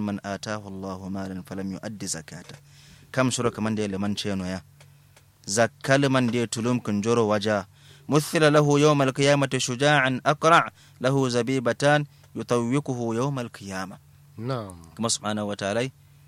man atahu Allahu malan falam yu'addi zakata kam sura kaman da liman ceno ya zakka liman da tulum kun joro waja مثل له يوم القيامة شجاعا أقرع له زبيبتان يطوقه يوم القيامة na'am كما سبحانه وتعالى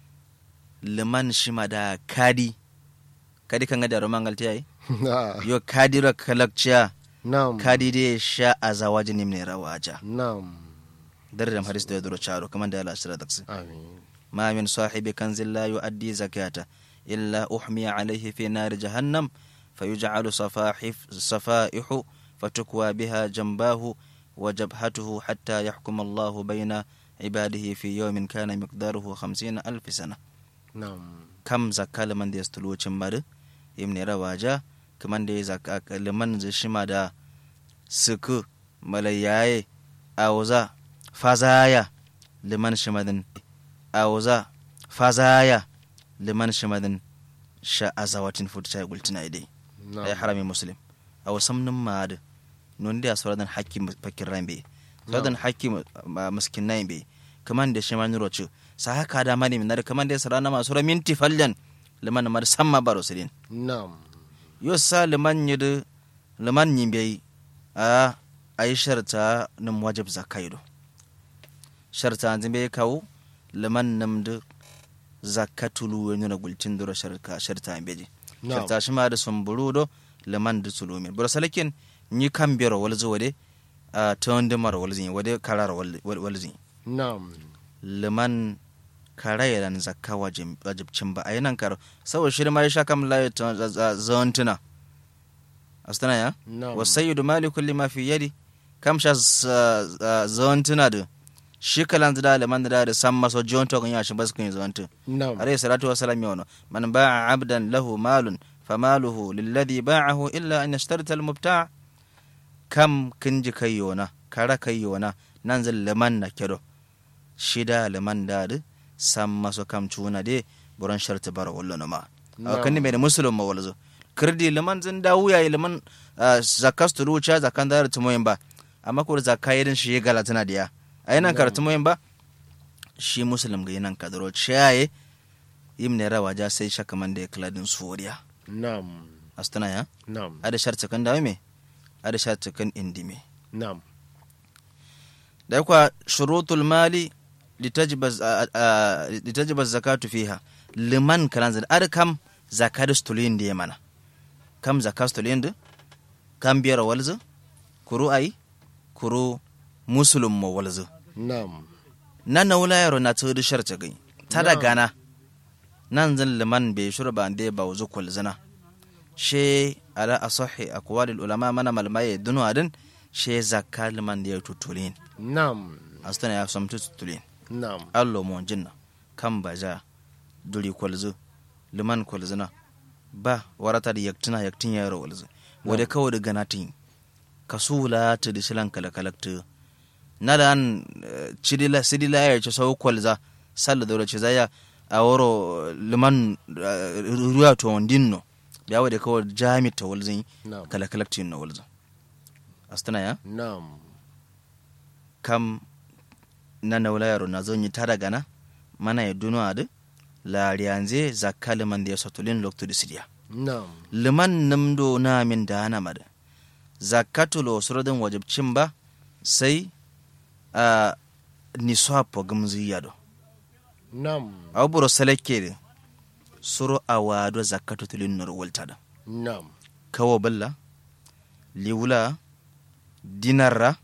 لمن شمدا كادي كادي كان غدا رومان قالتي Ah, يو كادي را كلكچا na'am كادي دي شاء زواج نمني رواجا na'am درهم حديث ده درو چارو كمان ده لا شرا دكس amin ما من صاحب كنز لا يؤدي زكاته إلا أحمي عليه في نار جهنم فيجعل صفاحف صفائح فتكوى بها جنباه وجبهته حتى يحكم الله بين عباده في يوم كان مقداره خمسين ألف سنة na'am كم زكاة لمن دي استلو چمبر يمني رواجا كمان دي زكاة لمن زي شما دا سكو ملياي أوزا فازايا لمن شمدن أوزا فازايا لمن شمدن شا أزواتين فوت شاي قلتنا إيدي na'am أي حرامي مسلم أو سمن ماد نون دي أسوردن حكي فكر رين بي سوردن حكي مسكين ناين بي كمان دي شمان روچو ساها كادا ماني من دار كمان دي سرانا ما سورة منتي فلن لمن ماد سما بارو سرين na'am yo sa liman yidu liman yimbe a ay sharta num wajib zakaido sharta zimbe kawo liman namdu zakatulu wani na gultin duro sharka sharta beji na'am sharta shi ma da sumburu do liman da tulumin bura salakin ni kan biyar walzu wade a tawon dimar walzin wade karar walzin na'am liman kara yaran zakka wajib- wajibcin ba a yi nan karo saboda shi ma ya sha kam layi zantuna astana ya na'am wasayyidu mali kulli ma fi yadi kam sha zantuna da shi kalan da liman da da san maso jonto kan ya shi basu kan zantu na'am alayhi salatu wa salam yono man ba'a abdan lahu malun famaluhu lilladhi ba'ahu illa an yashtarita al-mubta' kam kinji kai yona kara kai yona nan zan liman na kedo shida liman da da san maso kam cuna de buran sharti bara wallo no ma aw kan me muslim ma walzo kirdi liman zan da wuya liman zakas turu cha zakan da tumoyin ba amma ko zakka yedin shi gala tana diya ayinan kar tumoyin ba shi muslim ga yinan kadaro chaye yimne rawa ja sai shaka man da ya kladin suriya na'am astana ya na'am ada sharti kan da me ada sharti kan indime na'am da kwa shurutul mali litajiba zakatu fiha liman kalan zan ar kam zakatu stulin da mana kam zakatu stulin da kam biyar walzu kuru ai kuru musulun mo walzu na'am nan na wula yaro na tudu sharta gai ta da gana nan zan liman bai shurba da ba wuzu kulzina she ala asahi aqwalil ulama mana malmaye dunu adin she zakka liman da ya tutulin na'am astana ya samtu tutulin na'am allo mo jinna kan baja duri kwalzu liman kwalzuna ba warata da yaktina yaktin yaro walzu wade kawai da ganatin kasula ta da shilan kalakalakta na da an cidila sidila ya ce sau kwalza salla da ce zaya a waro liman ruwa to wandinno ya wade kawai jami ta walzin na'am kalakalaktin na walzu astana ya na'am kam na naula yaro na zonyi tara gana mana ya dunu adu la riyanze zakka liman da ya sotulin loktu da sidiya na'am liman namdo na min da hana mada zakatulo suradin wajibcin ba sai a niswapo gamzi yado na'am aw buro seleke de suro awado zakatu tulin nor woltada na'am kawo balla liwula dinarra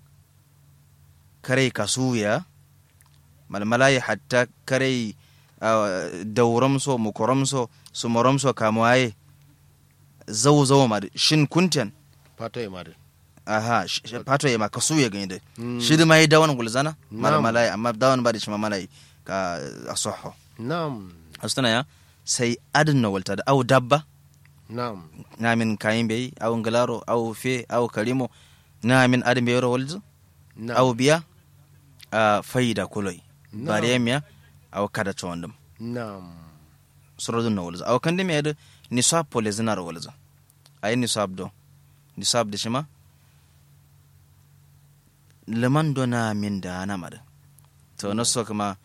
kare kasuya malmalai hatta kare dauramso mukoramso sumoramso kamuwaye zau zau ma shin kunten fata ya mare aha sh- sh- pato ya ma kasuya gani da shi da mai dawan gulzana Na'am. malmalai amma dawan ba da shi malmalai ka asoho na'am astana ya sai adin na walta da au dabba na'am namin kayin bai au ngalaro au fe au karimo namin adin bai ro walzu na'am au biya a faida kuloi Na'am. baremiya au kada chondum na'am surodun na walzu au kandi me da nisab pole zinar walzu ayi nisab do nisab da shima liman do na min da na mada to na so kuma